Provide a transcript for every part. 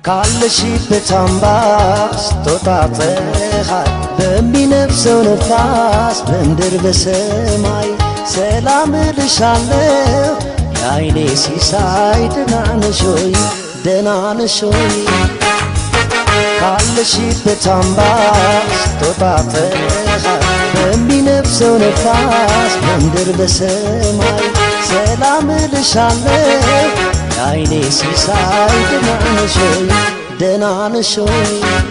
ካለሽበት አምባ ስትወጣ ፀሐይ በሚነፍሰው ነፋስ በምድር በሰማይ ሰላም እልሻለሁ የአይኔ ሲሳይ ደህና ነሽ ሆይ ደህና ነሽ ሆይ ካለሽበት አምባ ስትወጣ ፀሐይ በሚነፍሰው ነፋስ በምድር በሰማይ ሰላም እልሻለሁ የአይኔ ሲሳይ ደህና ነሽ ሆይ ደህና ነሽ ሆይ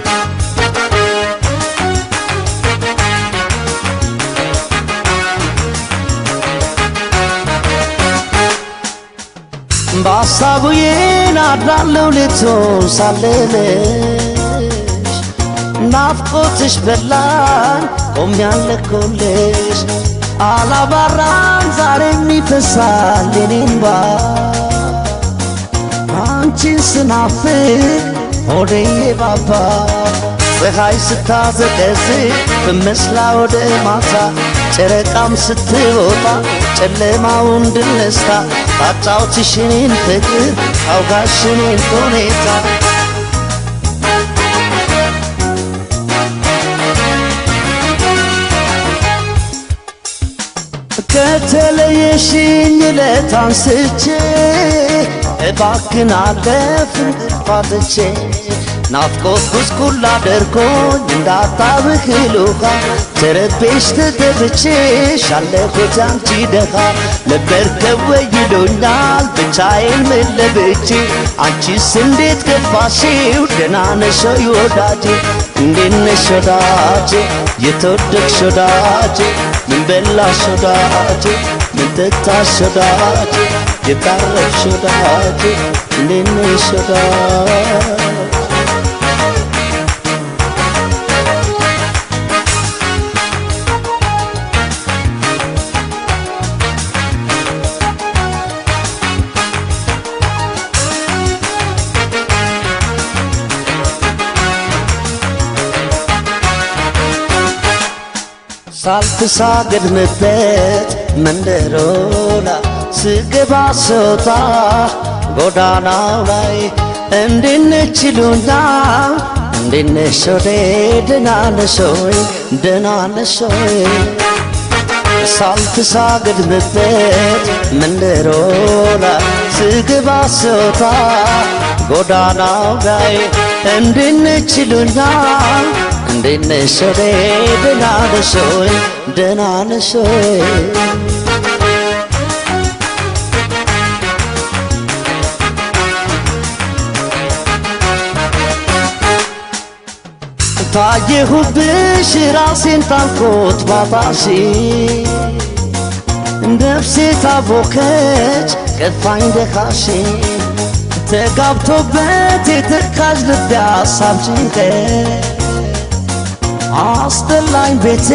በሐሳቡ አድራለሁ ሌቱን ሳልልሽ ናፍቆትሽ በላን ቆም ያለኮልሽ አላባራን ዛሬም ይፈሳል የኔ እንባ አንቺን ስናፍቅ ሆዴ ባባ ፀሐይ ስታዘቀዝቅ በመስላ ወደ ማታ ጨረቃም ስትወጣ ጨለማውን ድል ነስታ ታጫውትሽ እኔን ፍቅር አውጋሽ እኔን ሁኔታ ከተለየሽኝ ዕለት አንስቼ እባክን አለፍን ፋትቼ ናፍቆት ጉስቁል አድርጎኝ እንዳታብህል ውሃ ተረቤሽ ተገብቼሽ አለሁት አንቺ ደኻ ለመርከብ ወይዶኛል ብቻዬን ምን ለብቼ አንቺስ እንዴት ገፋሽው ደህና ነሽ ወይ ወዳጄ እንዴት ነሽ ወዳጄ የተወደድሽ ወዳጄ ምን በላሽ ወዳጄ ምን ጠጣሽ ወዳጄ የታረፍሽ ወዳጄ እንዴት ነሽ ወዳጄ ሳልተሳገድምበት መንደሮላ ስገባ ስወጣ ጎዳናው ላይ እንዴነች ይሉኛል እንዴነሽ ወዴ ደህና ነሽ ሆይ ደህና ነሽ ሆይ ሳልተሳገድምበት መንደሮላ ስገባ ስወጣ ጎዳናው ላይ እንዴነች ይሉኛል እንዴት ነሽ ወዴ ደህና ነሽ ሆይ ደህና ነሽ ሆይ ታየሁብሽ ራሴን ታልኮት ባጣሽ ነፍሴ ታቦከች ከፋኝ ደካሽ ተጋብቶበት የተካዥ ልቤ ሀሳብ ጭንቀት አስጠላኝ ቤቴ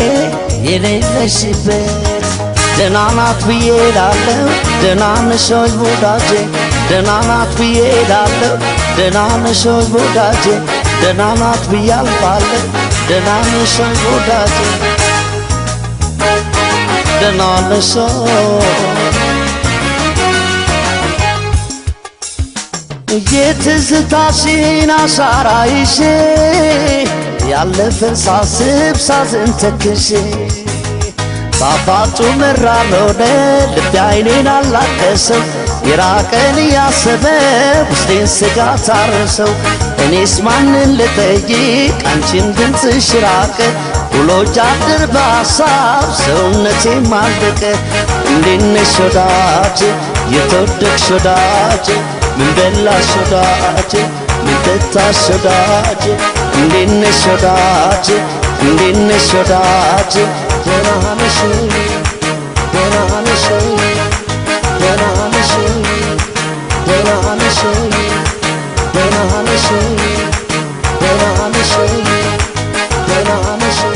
የሌለሽበት ደህና ናት ብዬ ላለው ደህና ነሽ ወይ ወዳጄ ደህና ናት ብዬ ላለው ደህና ነሽ ወይ ወዳጄ ደህና ናት ብዬ አልፋለሁ ደህና ነሽ ወይ ወዳጄ ደህና ነሽ የትዝታሽን አሻራ ይዤ ያለፈን ሳስብ ሳዝን ተክሼ ጣፋጩ መራር ሆነ ልቤ አይኔን አላቀሰው የራቀን እያሰበ ውስጤን ስጋት አረሰው እኔስ ማንን ልጠይቅ አንቺን ድምፅሽ ራቀ ውሎ ጃድር በሐሳብ ሰውነቴ ማለቀ እንዴት ነሽ ወዳጄ የተወደድሽ ወዳጄ ምን በላሽ ወዳጄ ምን ጠጣሽ ወዳጄ እንዴት ነሽ ወዳጄ እንዴት ነሽ ወዳጄ ደህና ነሽ ወይ ደህና ነሽ ወይ ደህና ነሽ ወይ ደህና ነሽ ወይ ደህና ነሽ ወይ ደህና ነሽ ወይ ደህና ነሽ ወይ